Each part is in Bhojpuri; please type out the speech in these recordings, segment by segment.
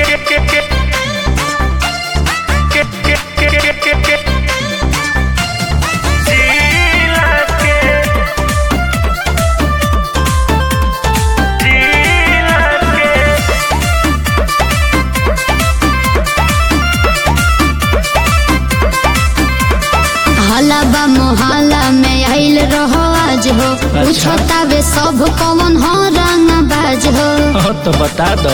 हलाबा मोहल्ला में आइल रहो आज हो पूछतावे सब कौन हो रंग बाज हो हाँ तो बता दो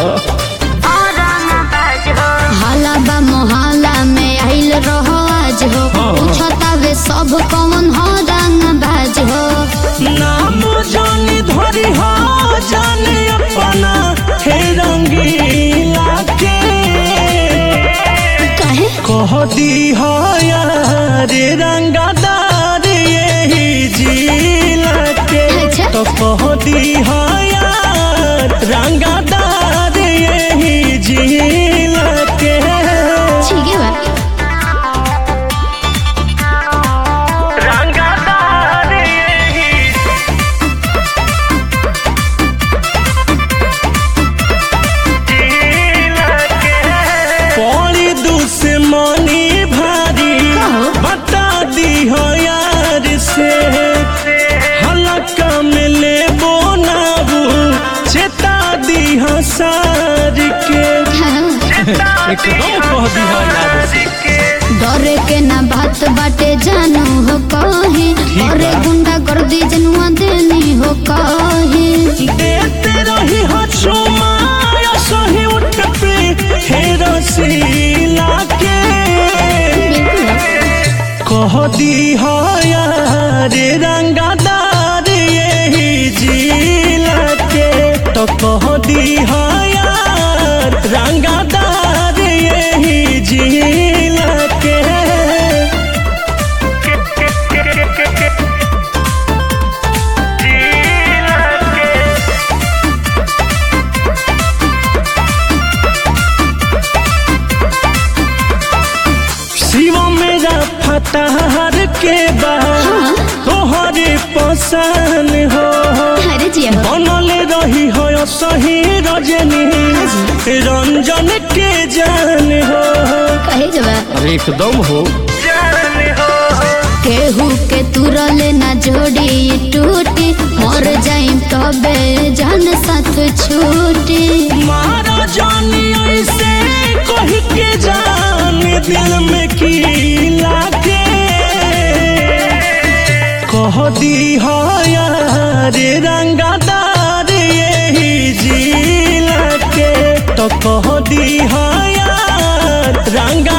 हलाबा मोहल्ला में आइल रहो आज हो हाँ। पूछतावे सब कौन हो रंग बाज हो नाम जानी धरी हो जाने अपना हे रंगीला के कहे कह दी हो यार रंगदार यही जिला के अच्छा। तो कह दी हो यार रंगदार यही जिला के ठीक है बा रंगदार यही पौड़ी दुश्मनी भारी कहो। बता दी हो यार से हलका में ले बोनाबू चेता दी हो सार के एकदम कह दी हो यार से डरे के ना बात बाटे जानू हो कही ठीक अरे बा। गुंडा कर दी जनुआ देनी हो कही देते रही हो चुमा सही उठ पे हे रसीला के कह दी हो यार रंगदार यही जिला के तो कह दी हो यार रंगदार यही जिला के शिव मेरा फतहर के बाद तोहरे पसंद हो अरे जी हो बनल रही हो सही रजनी रंजन के जान हो कहे जवा अरे एकदम हो केहू के तुरले ना जोड़ी टूटी मर जाई तबे जान साथ छूटी मारा जानी ऐसे कही के जान दिल में की लागे कह दी हो यार रंगदार यही जिला के तो कह दी हो यार रंगा